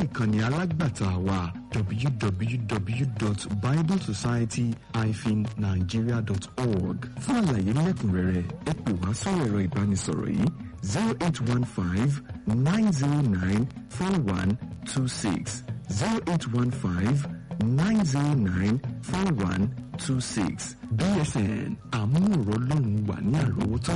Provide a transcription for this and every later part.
ìkànnì alágbàtà wa www.biblesociety-nigeria.org fún àlàyé lẹ́kùnrẹ́rẹ́ ẹ pè wá sórí ẹ̀rọ ìbánisọ̀rọ̀ yìí zero eight one five nine zero nine four one two six zero eight one five nine zero nine four one two six bsn àmúhòrò lòun wà ní àròwótó.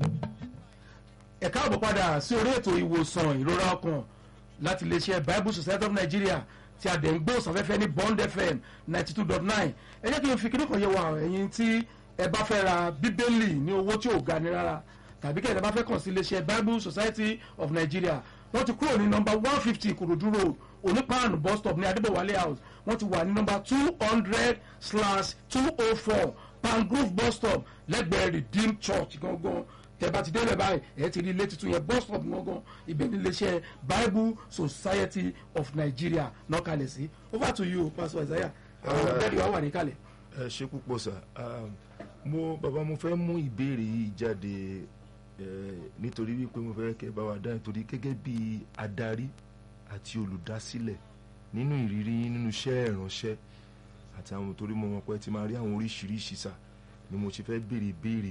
ẹ káàbọ̀ padà sí orí ètò ìwòsàn ìrora ọkàn láti iléeṣẹ́ bible society of nigeria tí a dẹ̀ ń gbé òsànfẹ́fẹ́ ní bond fm ninety two dot nine ẹ jẹ́ kí n fi kíní kan yẹ wá ẹ̀yin tí ẹ bá fẹ́ ra bíbélì ní owó tí ò ga ni rárá tàbí kẹ́ ẹ bá fẹ́ kàn sí iléeṣẹ́ bible society of nigeria wọ́n ti kúrò ní nọmba one fifty ìkòròdú road onípaànù bus stop ní adébọ̀wálé house wọ́n ti wà ní nọmba two hundred slash two oh four pangrove bus stop lẹ́gbẹ̀ẹ́ redeemed church gangan tẹ́bá ti délẹ̀ báyìí ẹ̀ ti rí ilé tuntun yẹn bus stop gangan ibẹ̀ ní iléeṣẹ́ bible society of nigeria náà kalẹ̀ sí over to you pastor isaiah àwọn ọ̀dẹ́rì wa wà ní kalẹ̀. ẹ ṣe púpọ̀ sà mo bàbá mo fẹ́ mú ìbéèrè yìí jáde nítorí wípé mo fẹ́ kẹ́ bá wa dá nítorí gẹ́gẹ́ bí adarí àti olùdásílẹ̀ nínú ìrírí nínú iṣẹ́ ìránṣẹ́ àti àwọn torí mo mọ̀ pé ti máa rí àwọn oríṣiríṣi sà ni mo ṣe fẹ́ béèrè béèrè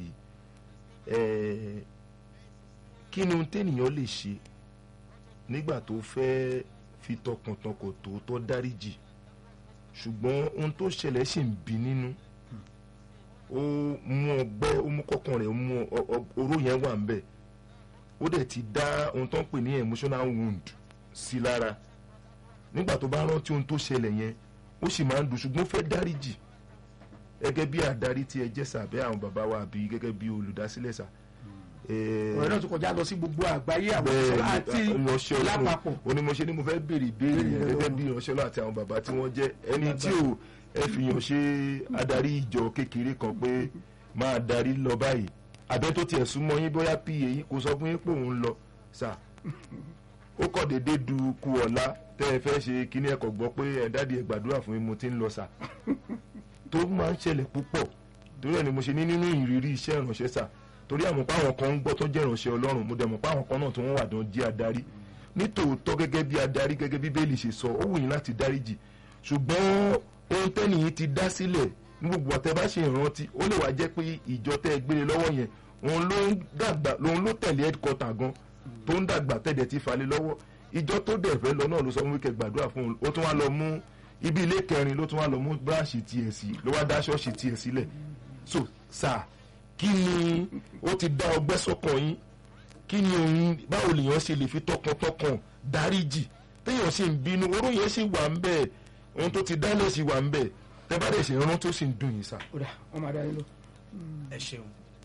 kí ni ohun téèyàn lè ṣe nígbà tó fẹ́ fi tọkàntọkàn tòótọ́ dáríjì ṣùgbọ́n ohun tó ṣẹlẹ̀ ṣì ń bí nínú ó mú ọgbẹ́ ó mú kọ́kàn rẹ̀ ó mú oró yẹn wà ńbẹ̀ ó dẹ̀ ti dá ohun tó ń pè ní emotional wound sí lára nígbà tó bá rántí ohun tó ṣẹlẹ̀ yẹn ó sì máa ń dùn ṣùgbọ́n ó fẹ́ dáríjì gẹ́gẹ́ bí adarí tí ẹ jẹ́ sàbẹ́ àwọn bàbá wa àbí gẹ́gẹ́ bí olùdásílẹ̀ sà. ọ̀rẹ́ náà tún kọjá lọ sí gbogbo àgbáyé àwọn ìṣọ́lá àti lápapọ̀. onímọ̀ṣẹ́ ni mo fẹ́ béèrè ìbéèrè yẹn gẹ́gẹ́ bí ìránṣẹ́ náà àti àwọn bàbá tí wọ́n jẹ́ ẹni tí ò ẹ fi hàn ṣe adarí ìjọ kékeré kan pé máa darí lọ báyìí àbẹ́ tó tiẹ̀ súnmọ́ yín bóyá pa yín kò sọ fún yín pé òun lọ sà ó kọ̀ déédéé du ku ọ̀la tẹ́ ẹ fẹ́ ṣe kíní ẹ̀kọ́ gbọ́ pé ẹ̀ dáàdi ẹ̀ gbàdúrà fún mi mo ti ń lọ sà tó máa ń ṣẹlẹ̀ púpọ̀ torí ẹ̀ ni mo ṣe ní nínú ìrírí iṣẹ́ ìránṣẹ́ sà torí àwọn páwọn kan ń gbọ́ tó jẹ́ ìránṣẹ́ ọlọ́run mo dẹ̀ mọ̀ páwọn kan náà tó wọ́n wà dán jẹ́ adarí nítòótọ́ gẹ́gẹ́ bí adarí gẹ́gẹ́ bí bẹ́ẹ̀lì ṣe sọ ó wù yín láti dáríjì ṣùgbọ́n ohun tẹ́nìyí ti dá sílẹ̀ ní gbogbo ọ̀tẹ́ bá ṣe ìrántí ó lè wá jẹ́ pé ìjọ tẹ́ ẹ gbére lọ́wọ́ yẹn òun ló ń dàgbà òun ló tẹ̀lé headquarter gan tó ń dàgbà tẹ̀dẹ̀ ti falẹ̀ lọ́wọ́ ìjọ tó dẹ̀ fẹ́ lọ náà ló sọ fún wíkẹ́ gbàdúrà fún un ó tún wá lọ mú ibi ilé kẹrin ló tún wá lọ mú bíráàṣì tiẹ̀ sí ló wá dá ṣọ́ọ̀ṣì tiẹ̀ sílẹ̀ so sà kí ni ó ti dá ọgbẹ́ sọ́kàn yín kí ni òun báwo lèèyàn ṣe lè fi tọkàntọkàn dáríjì téèyàn sì ń bínú oró yẹn sì wà ń bẹ́ẹ̀ ohun tó ti dálẹ̀ sí wà ń bẹ́ẹ̀ tẹ́ bá dẹ̀ ṣe rán tó sì ń dùn yín sà. ọ̀dà wọ́n máa dá yín lọ. ẹ ṣeun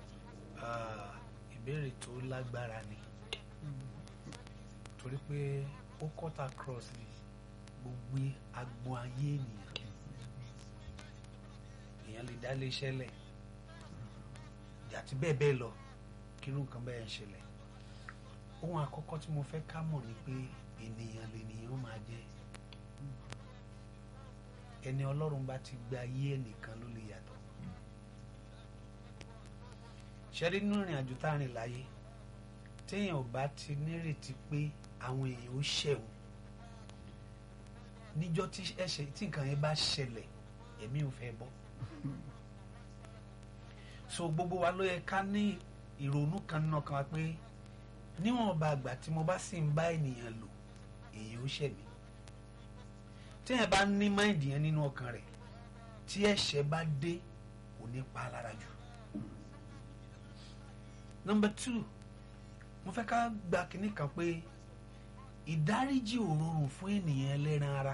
ìbéèrè tó lágbára ni torí pé ó cut across gbogbo agbọn ayé ènìyàn èèyàn lè dá iléeṣẹ́ lẹ̀ àti bẹ́ẹ̀ bẹ́ẹ̀ lọ kírú nǹkan bẹ́ẹ̀ ń ṣẹlẹ̀ ohun àkọ́kọ́ tí mo fẹ́ ká mọ̀ ni pé ènìyàn lènìyàn máa jẹ́ ẹni ọlọ́run bá ti gba ayé ẹnìkan ló lè yàtọ̀ ṣẹ́rí nínú ìrìn àjò tá a rìn láyé téèyàn ò bá ti nírètí pé àwọn èèyàn ó ṣẹ̀wọ̀n níjọ́ tí ẹ̀ṣẹ̀ tí nǹkan yẹn bá ṣẹlẹ̀ èmi ò fẹ́ bọ́ so gbogbo wa ló yẹ ká ní ìrònú kan nínú ọkàn wa pé níwọ̀n bá àgbà tí mo bá sì ń bá ènìyàn lò èèyàn ó ṣẹ̀ mí téèyàn bá ní máìndì yẹn nínú ọkàn rẹ̀ tí ẹ̀ṣẹ̀ bá dé kò ní pa á lára jù number two mo fẹ́ ká gba kinní kan pé ìdáríjì ò rọrùn fún ènìyàn ẹlẹ́ran ara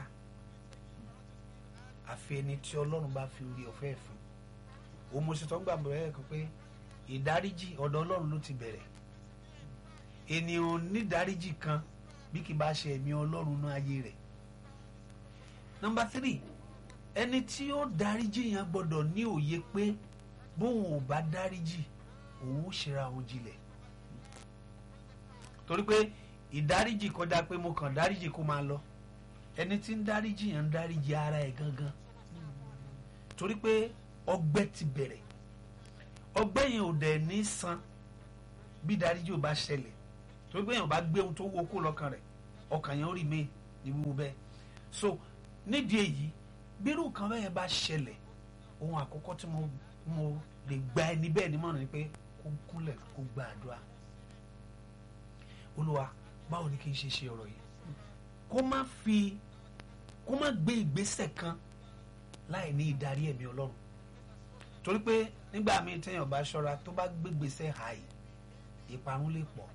àfi ẹni tí ọlọ́run bá fi orí ọ̀fẹ́ fún òun mo sì tọ́ ń gbà bẹ̀rẹ̀ kan pé ìdáríjì ọ̀dọ̀ ọlọ́run ló ti bẹ̀rẹ̀ ènìyàn nídáríjì kan bí kì bá ṣe ẹ̀mí ọlọ́run náà ayé rẹ̀ number three ẹni tí ó dáríjì yẹn gbọ́dọ̀ ní òye pé bóun ò bá dáríjì òun ó ṣera òun jinlẹ̀ torí pé ìdáríjì kọjá pé mo kàn dáríjì kó máa lọ ẹni tí ń dáríjì yẹn ń dáríjì ara ẹ̀ gangan torí pé ọgbẹ́ ti bẹ̀rẹ̀ ọgbẹ́ yẹn ò dẹ̀ ní san bí dáríjì ò bá ṣẹlẹ̀ torí pé yẹn ò bá gbé ohun tó wó kó lọ́kàn rẹ̀ ọkàn yẹn ó rì mí ní wíwú bẹ́ẹ̀ so nídìí èyí bírú nǹkan bẹ́ẹ̀ bá ṣẹlẹ̀ ohun àkọ́kọ́ tí mo mo lè gba ẹni bẹ́ẹ̀ nímọ̀ràn ni pé kó kúnlẹ̀ kó gba àdúrà olúwa báwo ni kí n ṣe ṣe ọ̀rọ̀ yìí kó má fi kó má gbé ìgbésẹ̀ kan láì ní ìdarí ẹ̀mí ọlọ́run torí pé nígbà míì téèyàn bá ṣọ́ra tó bá gbé ìgbésẹ̀ hàì ìparun lè pọ̀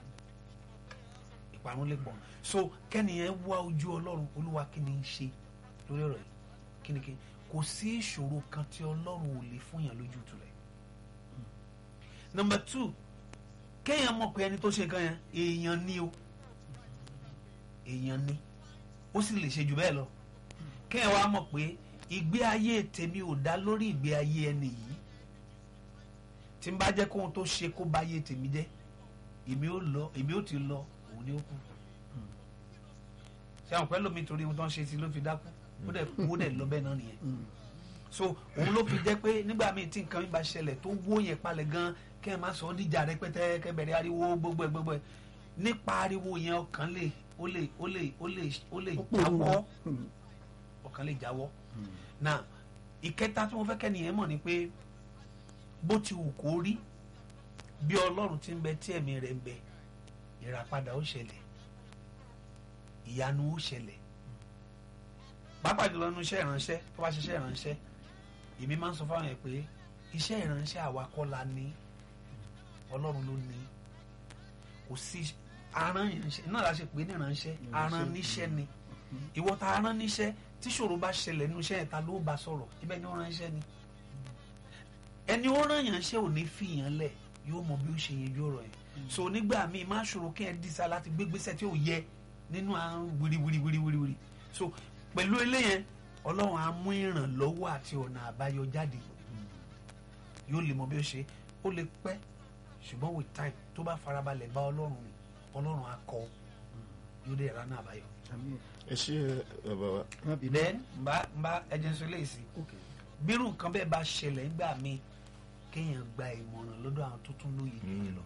ìparun lè pọ̀ so kẹ́niyẹn wá ojú ọlọ́run olúwa kí ni ń ṣe lórí ọ̀rọ̀ yìí kí ni kí kò sí ìṣòro kan tí ọlọ́run ò lè fún yàn lójú tulẹ̀ number two kéèyàn mọ̀ pé ẹni tó ṣe kan yẹn èèyàn ni o èèyàn ni ó sì lè ṣe jù bẹ́ẹ̀ lọ kéèyàn wá mọ̀ pé ìgbé ayé tèmi ò dá lórí ìgbé ayé ẹni yìí tí n bá jẹ́ kóhun tó ṣe kó bá ayé tèmi jẹ́ èmi ò lọ èmi ò ti lọ òun ni ó kú ṣé àwọn pẹ́ lómi torí ohun tó ń ṣe sí ló fi dákú ó dẹ̀ ó dẹ̀ lọ bẹ́ẹ̀ náà nìyẹn so òun ló fi jẹ́ pé nígbà míì tí nǹkan mi bá ṣẹlẹ̀ tó wó yẹn palẹ̀ gan kẹ́ ẹ má sọ ọ́ díjà rẹpẹtẹ kẹ́ bẹ̀rẹ̀ ariwo gbogbo ẹ̀ gbogbo ẹ̀ nípa ariwo yẹn ọkàn lè ó lè ó lè ó lè ó lè jáwọ́ ọkàn lè jáwọ́ now ìkẹta tí mo fẹ́ kẹ́ni yẹn mọ̀ ni pé bó ti wù kó rí bí ọlọ́run ti ń bẹ tí ẹ̀mí rẹ̀ ń bẹ ìràpadà ó ṣẹlẹ̀ ìyanu ó ṣẹlẹ̀ pàápàá jùlọ nínú iṣẹ́ ìránṣẹ́ tó bá ṣiṣẹ́ ìránṣẹ́ èmi máa ń sọ fáwọn yẹn pé iṣẹ́ ìránṣẹ́ àwa kọ́ la ní ọlọ́run ló ní kò sí aràn ìránṣẹ́ náà la ṣe pé ní ìránṣẹ́ aràn níṣẹ́ ni ìwọ ta aràn níṣẹ́ tí ṣòro bá ṣẹlẹ̀ nínú iṣẹ́ yẹn ta ló bá sọ̀rọ̀ ibẹ̀ ni ó ránṣẹ́ ni ẹni ó rán yàn ṣe ò ní fi yàn lẹ̀ yóò mọ bí ó ṣe yanjú ọ̀rọ̀ yẹn so nígbà míì má ṣòro kí ẹ dísà láti gbégbésẹ̀ tí ò yẹ nínú àrùn wíríwíríwíríwírí so pẹ̀lú eléyẹn ọlọ́run á mú ìrànlọ́wọ́ àti ọ̀nà àbáyọ jáde yóò lè mọ bí ó ṣe ó lè pẹ́ ṣùgbọ́n with time tó bá farabalẹ̀ bá ọlọ́run rìn ọlọ́run á kọ́ yóò dé ìrànà àbáyọ. ẹ ṣe bàbá wa. then nba nba ẹjẹnsọ léèsì bírù nǹkan bẹ́ẹ̀ bá ṣẹlẹ̀ nígbà míì kéèyàn gba ìmọ̀ràn lọ́dọ̀ àwọn tó tún lóye jù yẹn lọ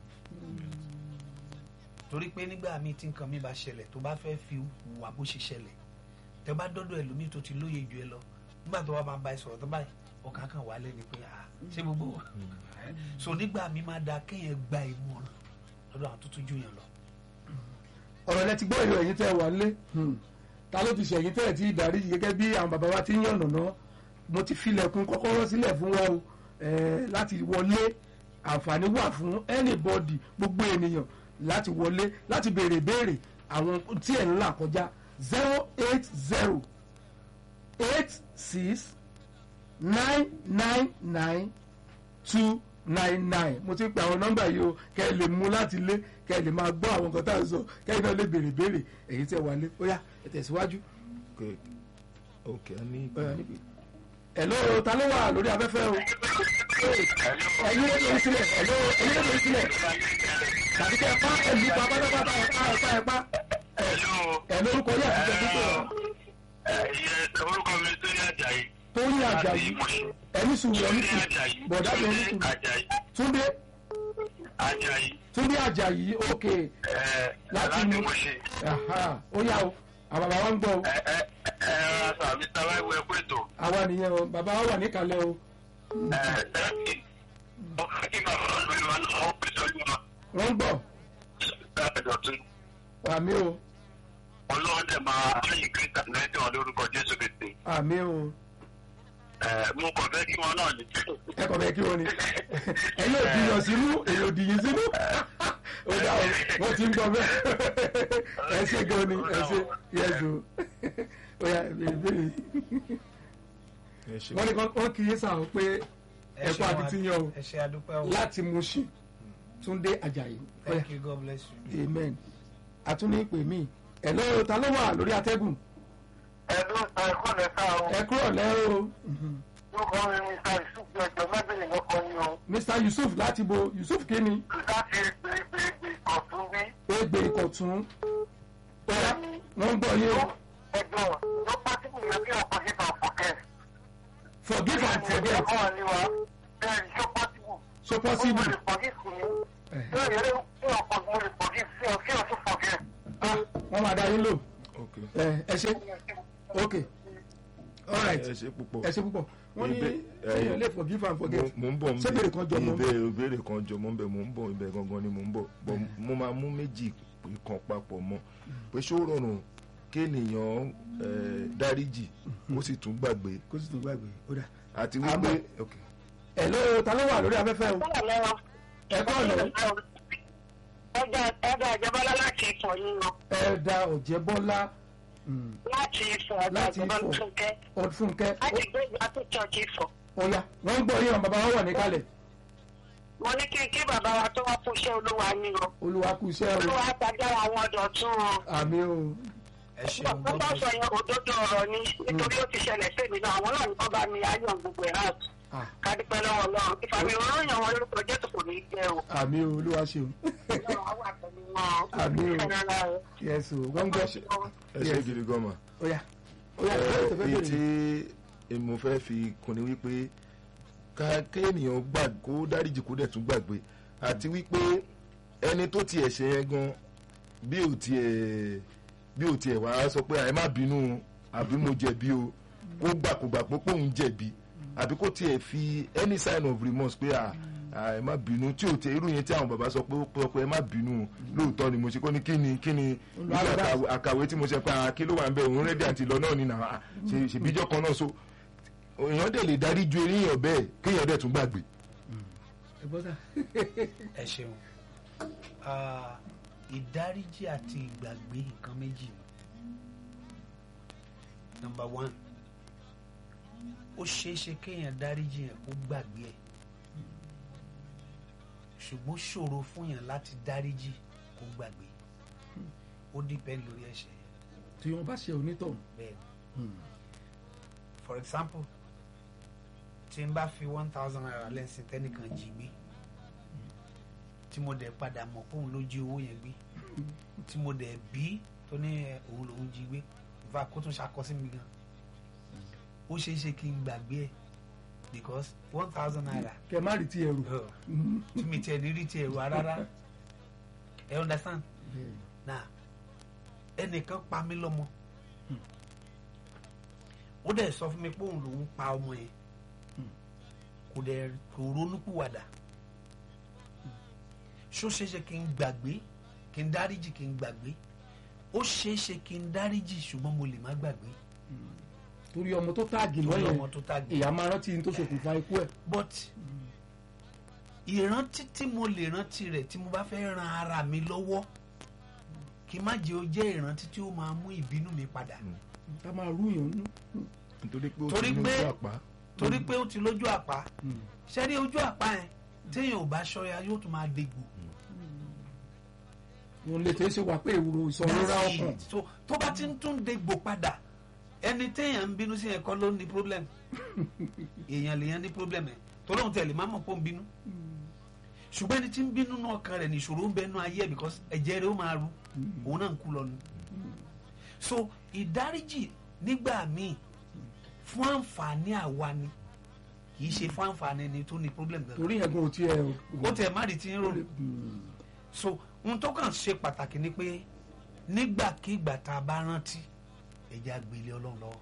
torí pé nígbà míì tí nǹkan mi bá ṣẹlẹ̀ tó bá fẹ́ fi wà bó ṣe ṣẹlẹ̀ tẹ bá dọ́dọ̀ ẹlòmíì tó ti lóye jù ẹ lọ nígbà tó wà máa bá ẹ sọ̀rọ̀ tó báyìí ọkàn kan wà lẹ́ni pé ah ṣé gbogbo so nígbà mi máa da kéèyàn gba ìmọ̀ràn lọ́dọ̀ àwọn tó tún jù yẹn lọ. ọ̀rọ̀ lẹ ti gbọ́ ìrọ̀ ẹ̀yin tẹ́ ẹ wà lé ta ló ti ṣẹ̀yìn tẹ́ ẹ ti darí gẹ́gẹ́ bí àwọn bàbá wa ti ń yànnà ná mo ti filẹ̀kùn kọ́kọ́rọ́ sílẹ̀ fún wa o láti wọlé àǹfààní wà fún anybody gbogbo ènìyàn láti wọlé láti béèrè béèrè àwọn tí ẹ̀ ń là kọjá zero eight zero eight six nine nine nine two nine nine mo ti ń pe àwọn nọ́mbà yìí o kẹ́ ẹ lè mú láti lé kẹ́ ẹ lè máa gbọ́ àwọn nǹkan tá à ń sọ kẹ́ ẹ náà lè béèrè béèrè èyí tẹ́ wà lé ó yá ẹ tẹ̀síwájú. ok a ní. ẹ̀lọ́ ta ló wà lórí afẹ́fẹ́ o ẹ̀yin ló lórí sílẹ̀ ẹ̀lọ́ ẹ̀yin ló lórí sílẹ̀ tàbí kẹ́ ẹ pa ẹ̀lú pa pátápátá ẹ̀pá ẹ̀pá ẹ̀pá ẹ̀ lórúkọ yẹ àti tẹ̀síwájú orúkọ mi tó ní àjàyí. tó ní àjàyí ẹni sùúrù ẹni sùúrù bọ̀dá mi ẹni sùúrù àjàyí. túndé àjàyí. túndé àjàyí ok láti mú ó yá o àwọn bàbá wa ń gbọ́ o ẹ ẹ ẹ ẹ sàmì sábà ìwé ẹkú ètò. àwa nìyẹn o bàbá wa wà níkàlẹ̀ o ẹ ẹ ọkọ kí bàbá mi wà lọ ọ pèsè ọdún wa. wọ́n ń gbọ́ ẹ dọ̀tún. àmì o ọlọ́run dẹ̀ máa ayé kírísítà lẹ́dẹ̀ wọn lórúkọ jésù kìtì. àmì o ẹ mo kàn fẹ́ kí wọn náà ní. ẹ kọ̀ bẹ́ẹ̀ kí wọ́n ni ẹ̀yin ò dìyàn sínú èyí ò dìyìn sínú ó dá o wọ́n ti ń gbọ́ bẹ́ẹ̀ ẹ ṣe gan ni ẹ ṣe yẹ́sù ó yá ìbéèrè ẹ ṣe wọ́n ní kọ́ wọ́n kì í sàn pé ẹ̀kọ́ akitiyan o ẹ ṣe àdúpẹ́ o láti Mushin Túndé Àjàyí ó yá thank you god bless you. amen àtúní ìpè mí ẹ̀ lọ́wọ́ ta ló wà lórí atẹ́gùn ẹ̀dùn ẹ̀kọ́ lẹ sá o. ẹ kúrò lẹ́ o lórúkọ mi ní sáà ìṣùgbọ́n ẹ̀jọ̀ mẹ́bìnrin lọ́kọ ni o. Mr Yusuf láti bo Yusuf kíni láti gbègbè ọ̀tún bí. Egbe Ìkọ̀tún ó yá wọ́n ń gbọ́ yé o ẹjọ́ ló pàtíkù yẹ kí ọkọ̀ yìí máa fọ̀kẹ́. forgive and forget ọkọ̀ wa ni wa bẹ́ẹ̀ ni ṣó pàtíkù. so mo possible lè forgive fún mi. bẹ́ẹ̀ yẹn kí ọkọ̀ mo lè forgive sí ọ kí ọ tún forget. ah wọ́n máa dá yín lò ok ẹ ẹ ṣe ok all right ẹ ṣe púpọ̀ ẹ ṣe púpọ̀ wọ́n ní Ìbé- ṣéyàn ẹ- lè forgive and forget mo ń bọ̀ ń ṣé bèrè kan jọ mọ́ ìbéèrè ìbéèrè kan jọ mọ́ ń bẹ̀ mo ń bọ̀ ibẹ̀ gangan ni mo ń bọ̀ bọ̀ mo máa mú méjì kan papọ̀ mọ́ pé ṣó rọrùn kéèyàn eh, dáríjì ó sì tún gbàgbé kó sì tún gbàgbé ó dà àti Àmọ́- wípé ok. ẹ ló ta ló wà lórí afẹ́fẹ́ o ẹ kọ́ ọ̀nà ẹgbẹ́ ìjọba láti ìfọ̀ yín lọ ẹ da ọ̀jẹ̀ bọ́lá láti ìfọ̀ ọ̀dọ̀ láti ìjọba Ifọ̀. fúnkẹ́ ọdúnfúnkẹ́ láti gbé ìgbà tó church ìfọ̀. ọ̀ya wọ́n ń gbọ́ yín àwọn bàbá wọn wà níkàlẹ̀ mo ní kí kí bàbá wa tó wá fún iṣẹ́ olúwa ní o olúwa kú iṣẹ́ o olúwa tajára àwọn ọ̀dọ̀ tún o. àmì o ẹ ṣeun wọ́n bá sọ yẹn òdodo ọ̀rọ̀ ni nítorí ó ti ṣẹlẹ̀ sí mi náà àwọn náà ní kọ́ bá mi ayọ̀ gbogbo ẹ̀ hàn Ah, kádìpẹ́ lọ́wọ́ náà ìfàmì òróyìn àwọn lórúkọ jésù kò ní í jẹ́ o. àmì o olúwa ṣe o ọlọ́run á wà pẹ̀lú wọn. Àmì o. Ìfẹ́ rárá o. yes o wọ́n ń gbọ́ ẹ ṣe Yes. gidi gan ma. ọ̀ya ọ̀ya ìbéèrè tó fẹ́ èyí bèrè tí mo fẹ́ fi kún ni wípé ká kéèyàn gbà kó dáríjì kó dẹ̀ tún gbàgbé àti wípé ẹni tó tiẹ̀ ṣe yẹn gan bí ò tiẹ̀ bí ò tiẹ̀ wá sọ pé ẹ má bínú o, àbí mo jẹ̀bi o kó gbà kó gbà pé òun jẹ̀bi àbí kó tiẹ̀ fi any sign of remorse pé à à, ẹ má bínú tí ò tẹ irú yẹn tí àwọn bàbá sọ pé ó pé pé ẹ má bínú o lóòótọ́ ni mo ṣe kó ní kí ni kí ni nígbà àkàwé- àkàwé tí mo ṣe pé à, kí ló wà ń bẹ òun rẹ́dí àti lọ náà ni nà á ṣe ṣèbíjọ́ kan náà so èèyàn dẹ̀ lè darí ju eléyàn bẹ́ẹ̀ kéèyàn dẹ̀ tún gbàgbé. ẹ bọ́ sá ẹ ṣeun Ah, ìdáríjì àti ìgbàgbé nǹkan méjì ni number one ó ṣeé ṣe kéèyàn dáríjì yẹn kó gbàgbé ẹ̀ ṣùgbọ́n ṣòro fún yàn láti dáríjì kó gbàgbé ó depend lórí ẹ̀ṣẹ̀ yẹn tí wọ́n bá ṣe onítọ̀hún bẹ́ẹ̀ ni for example tí n bá fi one thousand naira lẹ́sìn tẹ́nìkan jí gbé tí mo dẹ̀ padà mọ̀ pé òun ló jí owó yẹn gbé tí mo dẹ̀ bí tó ní ẹ, òun lòún jí gbé ìfà kó tún ṣàkọ sí mi gan ó ṣeé ṣe kí n gbàgbé ẹ̀ because one thousand naira kẹ má rí ti ẹrù uh, tí mi tiẹ̀ ní rí tiẹ̀ wá rárá ẹ understand na ẹnìkan pa mí lọ́mọ ó dẹ̀ sọ fún mi pé òun lòún pa ọmọ yẹn kò dẹ̀ kò ronúpìwàdà ṣó ṣeéṣe kí n gbàgbé kí n dáríjì kí n gbàgbé ó ṣeéṣe kí n dáríjì ṣùgbọ́n mo lè má gbàgbé torí ọmọ tó táàgì torí lọ́yẹ̀ ọmọ tó tàgbé ìyá máa rántí ní tó ṣokùnfà ikú ẹ̀ but ìrántí tí mo lè rántí rẹ̀ tí mo bá fẹ́ ran ara mi lọ́wọ́ kí má jẹ́ ó jẹ́ ìrántí tí ó máa mú ìbínú mi padà ká máa rúyàn nú nítorí pé ó Torí ti ní pé- ojú àpá. torí pé ó ti lójú àpá ṣẹ́rí ojú àpá yẹn téèyàn ò bá ṣọ́ya yóò tún máa dégbò òun lè tẹ́ ṣe wà pé ìwúro ìsọ̀rọ̀ That's ọkàn it. so tó bá ti ń tún dégbò padà ẹni téèyàn ń bínú sí yẹn kọ́ ló ní problem èèyàn lèèyàn ní problem ẹ̀ tó lóun tẹ̀lé má mọ̀ pé ó ń bínú ṣùgbọ́n ẹni tí ń bínú náà kan rẹ̀ ní ìṣòro ń bẹ nú ayé ẹ̀ because ẹ̀jẹ̀ rẹ̀ ó máa ru òun náà ń kú lọ nù so ìdáríjì nígbà míì fún àǹfààní àwa ni kì í ṣe fún àǹfààní ẹni tó ní problem gangan torí yẹn gan ò tiẹ̀ ó tẹ̀ má rí ti ń rò so ohun tó kàn ṣe pàtàkì ni pé nígbàkigbà tá a bá rántí ẹ̀jẹ̀ àgbélé ọlọ́run lọ́wọ́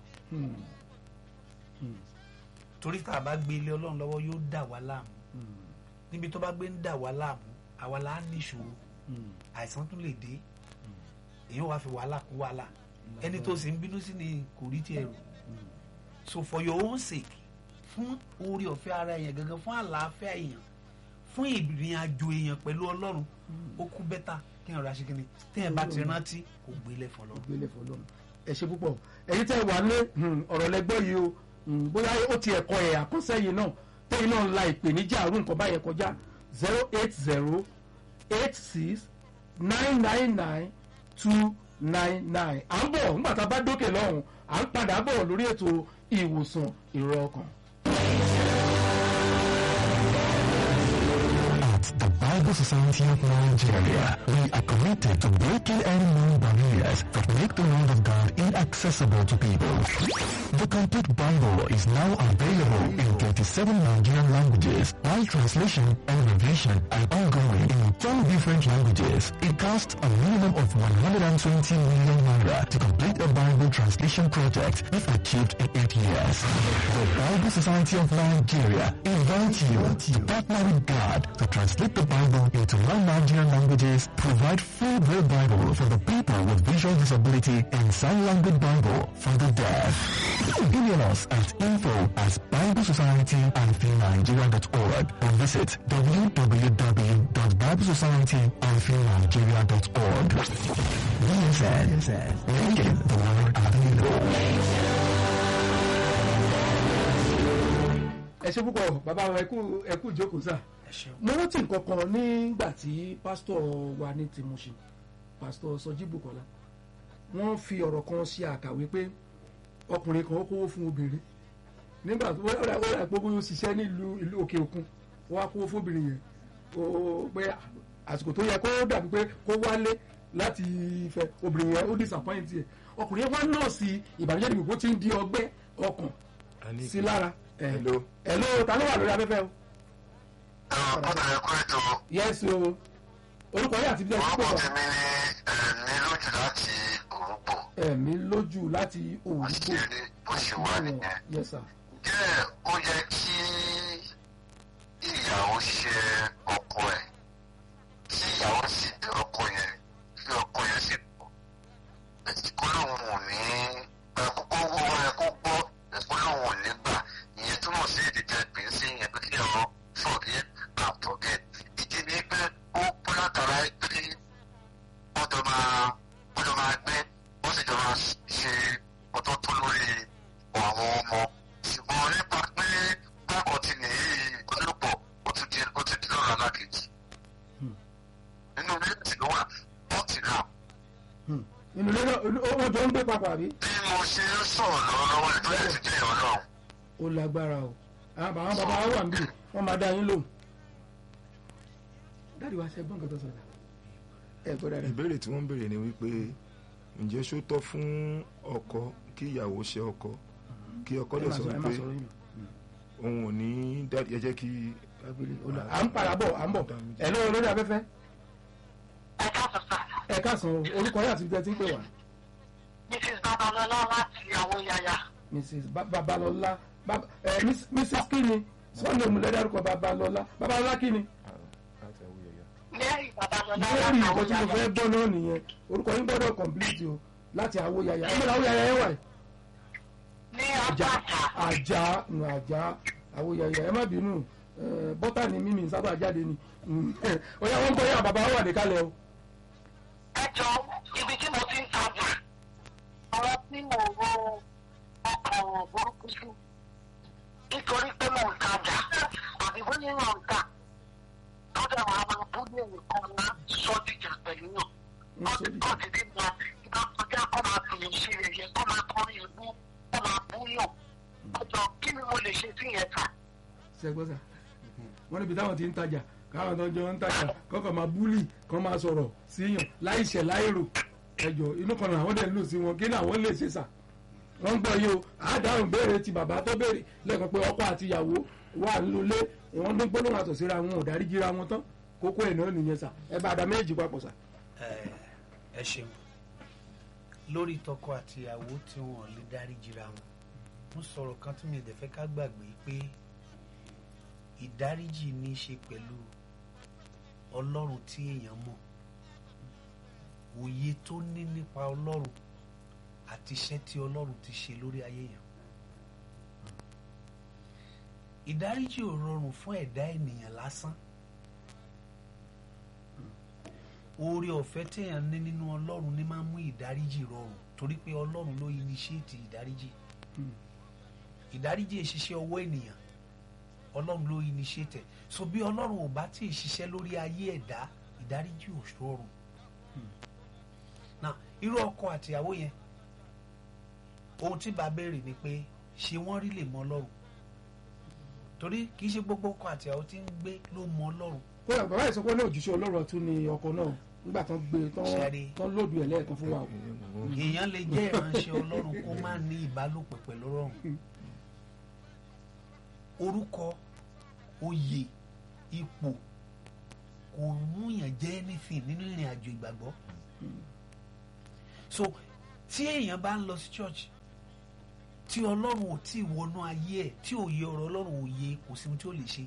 torí tá a bá gbé ilé ọlọ́run lọ́wọ́ yóò dà wá láàmú níbi tó bá gbé ń dà wá láàmú àwa là á ní ìṣòro àìsàn tún lè dé èèyàn wá fi wàhálà kún wàhálà ẹni tó sì ń bínú sí ni kò rí tiẹ̀ rò so for your own sake fún orí ọ̀fẹ́ ara èèyàn gangan fún àlàáfíà èèyàn fún ìrìn àjò èèyàn pẹ̀lú ọlọ́run ó kú bẹ́tà kí èèyàn ra ṣe kíni téèyàn bá ti rántí kò gbélé fún ọlọ́run. gbélé fọlọ́run ẹ ṣe púpọ̀ ẹ̀yin tẹ́ wà lé ọ̀rọ̀ lẹ́gbọ́ yìí o hmm, bóyá ó ti ẹ̀kọ́ ẹ̀ àkọsẹ́yìn náà tẹ́yìn náà la ìpèníjà àrùn nǹkan báyẹn kọjá zero eight zero eight six nine nine nine two nine nine à ń bọ̀ nígbà tá a bá dókè lọ́hùn à ń padà bọ̀ lórí ètò ìwòsàn ìrọ̀ ọkàn. At the Bible Bible Society of Nigeria, we are committed to breaking any known barriers that make the Word of God inaccessible to people. The complete Bible is now available in 27 Nigerian languages, while translation and revision are ongoing in 10 different languages. It costs a minimum of 120 million naira to complete a Bible translation project if achieved in 8 years. The Bible Society of Nigeria invites you to partner with God to translate the Bible into non-Nigerian languages, provide full Braille Bible for the people with visual disability, and sign language Bible for the deaf. Email us at info at biblesociety-nigeria.org or visit www.biblesociety-nigeria.org. BSN, making the word available. ẹ ṣe púpọ̀ bàbá wa ẹkú ẹkú ìjókòó sà ẹ ṣeun mo rántí nǹkan kan nígbà tí pásítọ̀ wa ní tìmùsì pásítọ̀ sọjí bukola wọ́n fi ọ̀rọ̀ kan ṣe àkàwé pé ọkùnrin kan ó kówó fún obìnrin nígbà tó wọ́n rà wọ́n rà pé bóyá ó ṣiṣẹ́ nílùú ìlú òkè òkun wọ́n á kówó fún obìnrin yẹn ó pé àsìkò tó yẹ kó dàbí pé kó wálé láti fẹ́ obìnrin yẹn ó disappoint ẹ̀ ọkùnrin yẹn wá nọ́ọ̀sì ìbànújẹ́ ìdìbò tó ti ń di ọgbẹ́ ọkàn sí lára ẹ̀ Hello. ẹ̀ ló ta ló wà lórí afẹ́fẹ́ o ọ̀pọ̀lọpọ̀ ẹ̀kọ́ ètò yes o orúkọ yìí àti bí ẹ ti pè orúkọ wá tèmi ni ẹ̀mí lójú láti òrùbọ̀ ẹ̀mí lójú láti òwúgbò àṣírí bó ṣe wà nìyẹn. yes sir jẹ́ ó yẹ kí ìyàwó ṣe ọkọ ẹ̀ kí ìyàwó sì bẹ ọkọ yẹn kí ọkọ yẹn sì pọ̀ ẹ̀sìnkú lòun ò ní ẹ̀kọ́ owó ẹ̀ kó gbọ́ ẹ̀kọ́ lòun ò ní gbà ìyẹn túmọ̀ sí èdè tẹ́ pè é sí yẹn pé kí ọ̀rọ̀ forget and forget ìdí ni pé ó pẹ́ látara pé wọ́n jọ máa wọ́n jọ máa gbé wọ́n sì jọ máa ṣe ọ̀tọ̀ tó lórí àwọn ọmọ ṣùgbọ́n nípa pé bákan ti nìyí olùpọ̀ ó ti di ó ti di lọ́rọ̀ alákejì nínú méjì ló wà pọ́ọ̀tì náà Hmm. inú ilé náà ó wọ́n jọ ń gbé papọ̀ àbí bí mo ṣe ń sọ̀rọ̀ lọ́wọ́lọ́wọ́ ẹ̀ tó yẹ ti jẹ́ ọlọ́run ó lágbára o àwọn àwọn bàbá wa wà níbí wọ́n máa dá yín lóhùn dáàdi wa ṣe gbọ́n nǹkan tó sọ̀rọ̀ ẹ gbọ́ dáadáa ìbéèrè tí wọ́n ń béèrè ni wípé ǹjẹ́ ṣó tọ́ fún ọkọ kí ìyàwó ṣe ọkọ kí ọkọ ẹ lè máa sọ sọ ẹ wípé máa sọ̀rọ̀ yín òun ò ní dá ẹ jẹ́ kí à ń padà bọ̀ à ń bọ̀ ẹ lọ́wọ́ lórí afẹ́fẹ́ ẹ káàsán sá ẹ káàsán o orúkọ yìí àti bí ẹ ti ń pè wá mrs babalọlá láti àwọn yàyà mrs Ba- babalọlá Bab- ẹ, Miss- mrs kini sunday omulẹ́dárúkọ babalọlá babalọlá kini mary babalọlá lórí láti nǹkan àwọn tí mo yàyà fẹ́ gbọ́ náà nìyẹn orúkọ yín gbọ́dọ̀ complete o láti àwo yàyà ẹ mọ̀ àwo yàyà yẹn wà yìí. ní àjà àjàjà àjà nù àjà àwo yàyà ẹ má bínú ẹ, bọ́tà ni mímì sábà jáde ni Mm, ó yá wọ́n gbọ́ yà bàbá wà ní kálẹ̀ o. ẹ jọ ibi tí mo ti ń tajà àwọn tí mo ro ọkọ̀ burúkú sí nítorí pé mo ń tajà àbí bó ní yàn ń tà lọ́dọ̀ àwọn abúlé nìkan máa sọ dìjà pẹ̀lú yàn wọ́n ti kọ́ ti dín wọn ìgbà kọjá kọ́ máa fi ṣe ẹ̀yẹ kọ́ máa kọrin ìbú kọ́ máa bú yàn ọjọ́ kí ni mo lè ṣe sí yẹn tà. sẹgbọ́sà wọ́n níbi táwọn ti ń tajà káwọn tó jọ ń tajà kọ́kọ́ máa búlì kọ́ máa sọ̀rọ̀ síyàn láìṣẹ̀ láìrò ẹjọ́ inú kan náà àwọn dẹ̀ ń lò sí wọn kí ni àwọn lè ṣe sà wọ́n ń gbọ́ yìí o àádáhùn béèrè ti bàbá tó béèrè lẹ́ẹ̀kan pé ọkọ àti ìyàwó wà nílé wọ́n ní gbólóhùn àtọ̀síra wọn ò dárí jíra wọn tán kókó ẹ̀ náà nìyẹn sà ẹ bá a dá méjì papọ̀ sà. ẹ ẹ ṣeun lórí tọkọ àtìyàwó tí wọn lè dárí jìra wọn mo sọ̀rọ̀ kan tí mi ò dẹ̀ fẹ́ ká gbàgbé pé ìdáríjì ní í ṣe pẹ̀lú ọlọ́run tí èèyàn mọ̀ òye tó ní nípa ọlọ́run àti iṣẹ́ tí ọlọ́run ti ṣe lórí ayé yẹn ìdáríjì ò rọrùn fún ẹ̀dá ènìyàn lásán oore ọ̀fẹ́ téèyàn ní nínú ọlọ́run ní máa ń mú ìdáríjì rọrùn torí pé ọlọ́run ló initiate ìdáríjì ìdáríjì ìṣiṣẹ́ ọwọ́ ènìyàn ọlọ́run ló initiate ẹ̀. so bí ọlọ́run ò bá tí ì ṣiṣẹ́ lórí ayé ẹ̀dá ìdáríjì ò rọrùn na irú ọkọ àtìyàwó yẹn ohun tí bá béèrè ni pé ṣé wọ́n rí lè mọ ọlọ́run torí kì í ṣe gbogbo ọkọ àtìyàwó tí ń gbé ló mọ ọlọ́run kódà bàbá yìí sọ pé ní òjíṣẹ́ ọlọ́run tún ni ọkọ náà nígbà tán gbé tán Ṣẹ́rí. tán lóòdù ẹ̀ lẹ́ẹ̀kan fún wa o. èèyàn lè jẹ́ ìránṣẹ́ ọlọ́run kó má ní ìbálòpọ̀ pẹ̀lú ọlọ́run orúkọ oyè ipò kò múyàn jẹ́ anything nínú ìrìn àjò ìgbàgbọ́ so tí èèyàn bá ń lọ sí church tí ọlọ́run ò tí ì wọnú ayé ẹ̀ tí òye ọ̀rọ̀ ọlọ́run ò yé kò sí ohun tí ó lè ṣe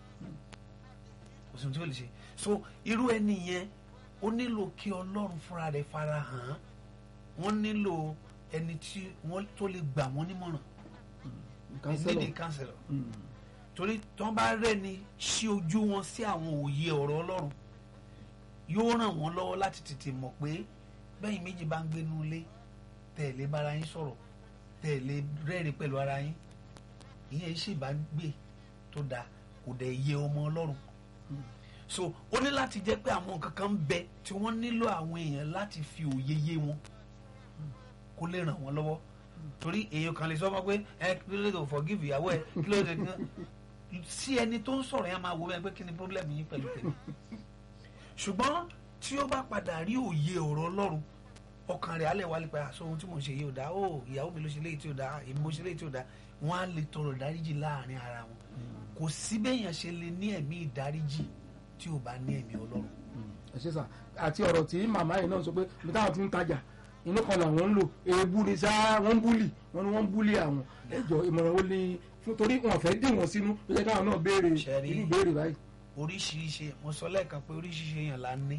kò sí ohun tí ó lè ṣe so irú ẹni yẹn ó nílò kí ọlọ́run fúnra rẹ̀ fara hàn án wọ́n nílò ẹni tí wọ́n tó lè gbà wọ́n nímọ̀ràn Counselor. nídìí kánsẹ̀lọ̀ torí tí wọ́n bá rẹ́ni ṣí ojú wọn sí àwọn òye ọ̀rọ̀ ọlọ́run yóò ràn wọ́n lọ́wọ́ láti tètè mọ̀ pé bẹ́yìn méjì bá ń gbénu ilé tẹ̀lé bára yín sọ̀rọ̀ tẹ̀lé rẹ́rìn pẹ̀lú ara yín ìyẹn ṣèbágbé tó dáa kò dẹ̀ yẹ ọmọ ọlọ́run so ó ní láti jẹ́ pé àwọn nǹkan kan ń bẹ tí wọ́n nílò àwọn èèyàn láti fi òye yé wọn kó lè ràn wọ́n lọ́wọ́ torí èèyàn kan lè sọ fún pé ẹ kí ló dé tó forgive ìyàwó ẹ kí ló dé tó sí ẹni tó ń sọ̀rọ̀ yẹn máa wo bẹ́ẹ̀ pé kí ni problem yín pẹ̀lú tèmi ṣùgbọ́n tí ó bá padà rí òye ọ̀rọ̀ ọlọ́run ọkàn rẹ̀ alẹ́ wálé pé àṣọ ohun tí mò ń ṣe yìí ò dáa ó ìyàwó mi ló ṣe léyìí tí ò dáa èmi mo ṣe léyìí tí ò dáa wọ́n á lè tọrọ ìdáríjì láàrin ara wọn kò sí béèyàn ṣe lè ní ẹ̀mí ìdáríjì tí ò bá ní ẹ̀mí ọlọ́run ẹ ṣe sà àti ọ̀rọ̀ tí màmá yìí náà sọ pé bí táwọn ti ń tajà inú kan làwọn ń lò èébú ni sá wọ́n ń búlì wọ́n ní wọ́n ń búlì àwọn ẹjọ́ ìmọ̀ràn ó ní fún torí wọn fẹ́ dì wọ́n sínú ó yẹ káwọn náà béèrè Ṣẹ́rí. irú béèrè báyìí. oríṣiríṣi mo sọ lẹ́ẹ̀kan pé oríṣiríṣi èèyàn la ní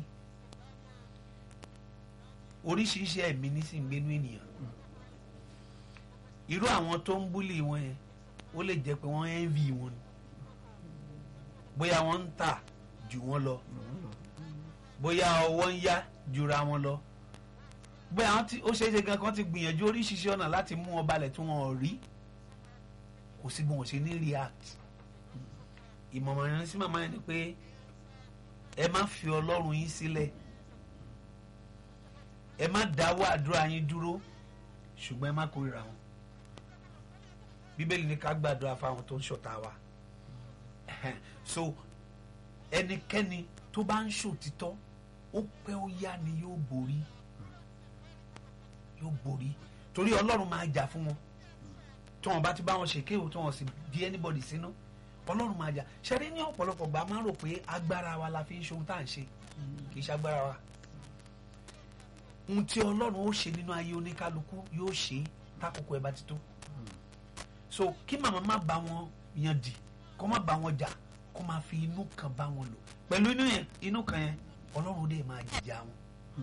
oríṣiríṣi ẹ̀mí ní sì ń gbénú ènìyàn irú àwọn tó ń búlì wọn yẹn ó lè jẹ́ pé wọ́n envy wọn ni bóyá wọ́n ń tà jù wọ́n lọ bóyá ọwọ́ ń yá jura wọn lọ bóyá wọ́n ti ó ṣeé ṣe gan kan ti gbìyànjú oríṣiríṣi ọ̀nà láti mú wọn balẹ̀ tí wọ́n ò rí kò sí bí wọ́n ṣe ní react ìmọ̀ràn yẹn sí màmá yẹn ni pé ẹ má fi ọlọ́run yín sílẹ̀ ẹ má dáwọ́ àdúrà yín dúró ṣùgbọ́n ẹ má kórìíra wọn bíbélì ní ká gbàdúrà fáwọn tó ń ṣọ̀tá wa so ẹnikẹ́ni tó bá ń ṣòtítọ́ ó pẹ́ ó yá ni yóò borí yóò borí torí ọlọ́run máa jà fún wọn tí wọn bá ti bá wọn ṣèkéwò tí wọn sì bí anybody sínú ọlọ́run máa jà ṣẹ́rí ní ọ̀pọ̀lọpọ̀ gbà máa ń rò pé agbára wa la fi ń ṣe ohun tá à ń ṣe kì í ṣe agbára wa ohun tí ọlọ́run ó ṣe nínú ayé oníkálukú yóò ṣe é tákòókò ẹ bá ti tó so kí màmá má bá wọn yan dì kó má bá wọn jà kó má fi inú kan bá wọn lò pẹ̀lú inú yẹn inú kan yẹn ọlọ́run dé máa jìjà wọn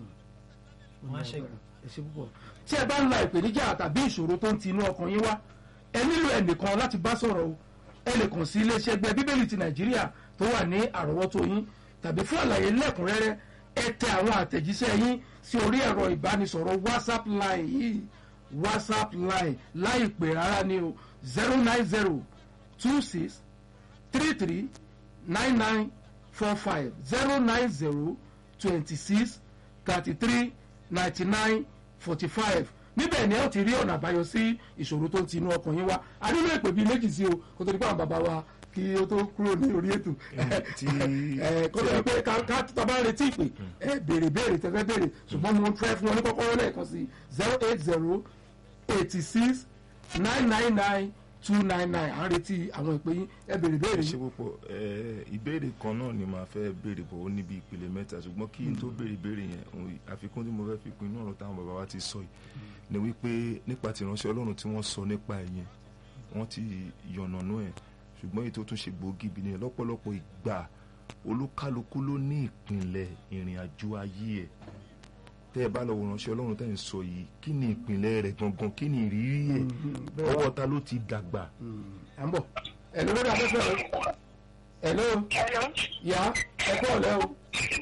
wọn á ṣẹ́gun. ẹ ṣe púpọ̀ tí ẹ bá ń la ìpèníjà tàbí ìṣòro tó ń ti inú ọkàn yín wá ẹ nílò ẹnìkan láti bá sọ̀rọ̀ o ẹ lè kàn sí iléeṣẹ́ ẹgbẹ́ bíbélì ti nàìjíríà tó wà ní àrọ́wọ́tó yín tàbí fún àlàyé lẹ́kùnrẹ́rẹ́ ẹ tẹ àwọn àtẹ̀jíṣẹ́ yín sí orí ẹ̀rọ ìbánisọ̀rọ̀ whatsapp line yìí whatsapp line láìpẹ́ rárá ni o zero nine zero two six three three nine nine four five zero nine zero twenty six thirty three ninety nine forty five níbẹ̀ ni ẹ ó ti rí ọ̀nà àbáyọ sí ìṣòro tó ń ti inú ọkàn yín wá a nílò ìpè bíi méjì sí o kó tó di pé àwọn bàbá wa kí ó tó kúrò ní orí ètò tí- ẹ kó tó di pé ká ká tó bá retí ìpè ẹ béèrè béèrè tẹ́fẹ́ béèrè ṣùgbọ́n mo fẹ́ fún wọn ní kọ́kọ́rọ́ lẹ́ẹ̀kan sí zero eight zero eighty six nine nine nine two nine nine à ń retí àwọn ìpè yín ẹ béèrè béèrè ṣe yín. púpọ̀ ẹ, ìbéèrè kan náà ni màá fẹ́ béèrè bọ̀ ó níbi ìpele mẹ́ta ṣùgbọ́n kí n tó béèrè ìbéèrè yẹn òun àfikún tí mo fẹ́ fi kún inú ọ̀rọ̀ táwọn bàbá wa ti sọ yìí ni wípé nípa ti ìránṣẹ́ ọlọ́run tí wọ́n sọ nípa ẹ̀ yẹn wọ́n ti yànnànú ẹ̀ ṣùgbọ́n èyí tó tún ṣe gbòógì bí ni lọ́pọ̀lọpọ̀ ìgbà olúkálukú ló ní ìpìnlẹ̀ ìrìn àjò ayé ẹ̀ tẹ́ ẹ bá lọ wo ìránṣẹ́ ọlọ́run tẹ́ ẹ ń sọ yìí kí ni ìpìnlẹ̀ rẹ̀ gangan kí ni ìrírí ẹ̀ bẹ́ẹ̀ ọwọ́ ta ló ti dàgbà à ń bọ̀ ẹ̀ ló lórí afẹ́fẹ́ rẹ ẹ̀ ló Hello. yá ẹ kọ́ ọ̀lẹ́ o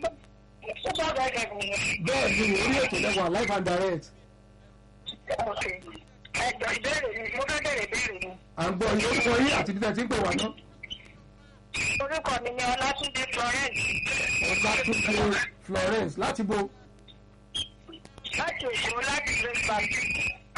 Ó bá bá ẹ̀jẹ̀ mi. bẹ́ẹ̀ ni orí ètò lẹ́wọ̀n live and direct Ok. Ẹ̀jọ̀ ìbéèrè mi, mo fẹ́ bèrè ìbéèrè mi. à ń gbọ́ yín orúkọ yín àti ibi tẹ́ ẹ ti ń pè wá náà Orúkọ mi ni Ọlátúndé Florence ọlátúndé florence láti bo láti Èkó láti Grace Baptist.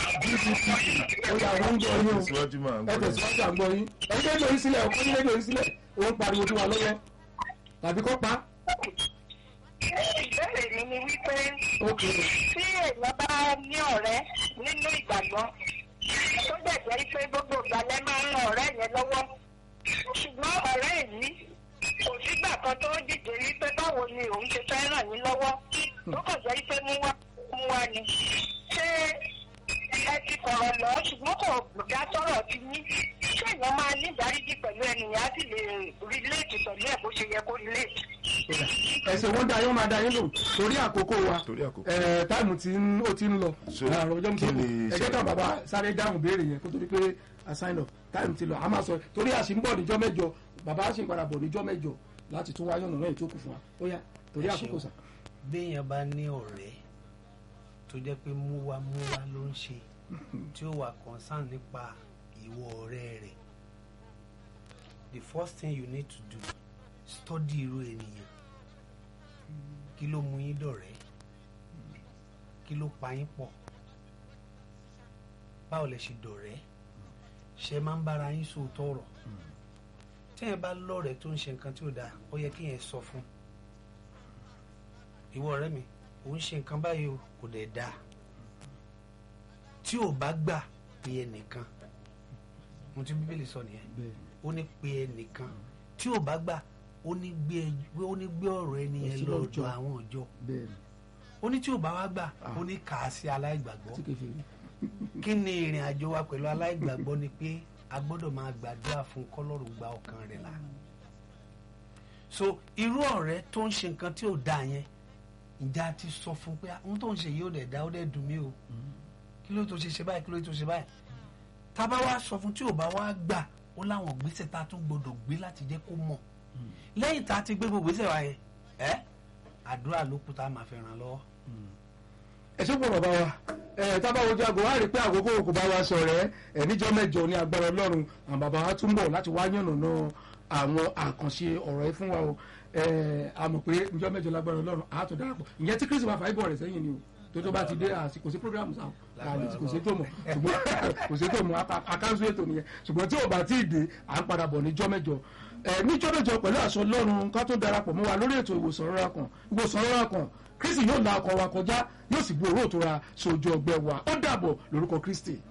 gcc ó yà wọ́n ń gbọ́ yín o síwájú máa ń ẹ gbọ́dọ̀ tẹ̀síwájú à ń gbọ́ yín ẹ̀yin rédíò yín sílẹ̀ ọkọ yín rédíò yín sílẹ̀ ó ń pariwo tí wà lọ́wọ́ tàbí kọ́ pa ìbéèrè mi ni wípé ok tí èèyàn bá ní ọ̀rẹ́ nínú ìgbàgbọ́ tó dẹ̀ jẹ́ pé gbogbo ìgbàlẹ̀ máa ń ran ọ̀rẹ́ yẹn lọ́wọ́ ṣùgbọ́n ọ̀rẹ́ yìí kò sígbà kan tó dìde rí pé báwo ni òun ṣe fẹ́ ràn yín lọ́wọ́ tó kàn jẹ́ pé mú wá mú wá ni ṣé ẹ ti kọ̀rọ̀ lọ ṣùgbọ́n kò dá sọ̀rọ̀ ti yín ṣé èèyàn máa ní ìdáríjì pẹ̀lú ẹnìyàn á sì lè relate pẹ̀lú ẹ̀ bó ṣe yẹ kó relate. ẹsẹ̀ wọ́n dá yín máa dá yín lò torí àkókò wa Torí àkókò. ẹ̀, táìmù tí ń- ó ti ń lọ So, àrùn ọjọ́ kí mi ni ẹ jẹ́ ká ìṣẹ̀lẹ̀? bàbá sáré dáhùn béèrè yẹn kó tó di pé a sign up táìmù ti lọ a máa sọ torí àṣì ń bọ̀ níjọ́ mẹ́jọ bàbá àṣì ń padà bọ̀ níjọ́ mẹ́jọ láti tún wáyọ̀ náà ètò kù fún wa ó yá torí Ẹ àkókò ṣeun. sà. béèyàn bá ní ọ̀rẹ́ tó jẹ́ pé múwa múwa ló ń ṣe tí ó wà concern nípa ìwọ ọ̀rẹ́ rẹ̀ the first thing you need to do study irú ènìyàn kí ló mú yín dọ̀rẹ́ kí ló pa yín pọ̀ báwo lẹ ṣe dọ̀rẹ́ ṣe máa ń bára yín sòótọ́ ọ̀rọ̀ tí ẹ bá lọ́rẹ̀ẹ́ tó ń ṣe nǹkan tí ò dáa ó yẹ kí yẹn sọ fún ìwọ ọ̀rẹ́ mi ò ń ṣe nǹkan báyìí o kò dẹ̀ dáa tí ò bá gbà pé ẹnìkan mo ti bíbélì sọ nìyẹn ó ní pé ẹnìkan tí ò bá gbà ó ní gbé ẹ- ó ní gbé ọ̀rọ̀ ẹni Lọ yẹn sí lọ lọ́jọ́. ọ̀dọ̀ àwọn ọjọ́ bẹ́ẹ̀ni ó ní tí ò bá wá gbà ó ní kà á sí aláìgbàgbọ́ tí kèfé rí kí ni ìrìn àjò wa pẹ̀lú aláìgbàgbọ́ ni pé a gbọ́dọ̀ máa gbàdúrà fún kọ́lọ́run gba ọkàn rẹ̀ là so irú ọ̀rẹ́ tó ń ṣe nǹkan tí ò dáa yẹn ǹjẹ́ a ti sọ fún pé ohun tó ń ṣe yìí ò dẹ̀ dá ó dẹ̀ dùn mí o kí ló tó ṣe ṣe báyìí kí ló tó ṣe báyìí tá a bá wá sọ fún tí ò bá wá gbà ó láwọn gbèsè tá a tún gbọ́dọ̀ gbé láti jẹ́ kó mọ̀ lẹ́yìn tá a ti gbé gbogbo gbèsè wa yẹn ẹ́ àdúrà ló kù tá a máa fi ràn lọ́wọ́ ẹ ṣe pọ̀ bàbá wa ẹ tábà wojú aago wá rí i pé àkókò kò bá wa sọ̀rọ̀ ẹ níjọ́ mẹ́jọ ní agbára ọlọ́run àwọn bàbá wa tún bọ̀ láti wá yànnàná àwọn àkànṣe ọ̀rọ̀ ẹ fún wa o ẹ a mọ̀ pé níjọ́ mẹ́jọ lágbára ọlọ́run àá tó darapọ̀ ìyẹn tí kristu bá fà ibọ̀ rẹ̀ sẹ́yìn ni o tó tó bá ti dé àsì kò sí programu sáà àlè kò sí tó mọ̀ ṣùgbọ́n kò sí tó mọ̀ aka- akáńsó ètò nìyẹn ṣùgbọ́n tí ò bá tí ì dé à ń padà bọ̀ níjọ́ mẹ́jọ ẹ níjọ́ mẹ́jọ pẹ̀lú àṣọ ọlọ́run ká tó darapọ̀ mọ́ wa lórí ètò ìwòsàn rọra kan ìwòsàn rọra kan kristi yóò la ọkọ̀ wa kọjá yóò sì bu òró òtura sójú ọgbẹ́ wa ó dàbọ̀ lórúkọ kristi.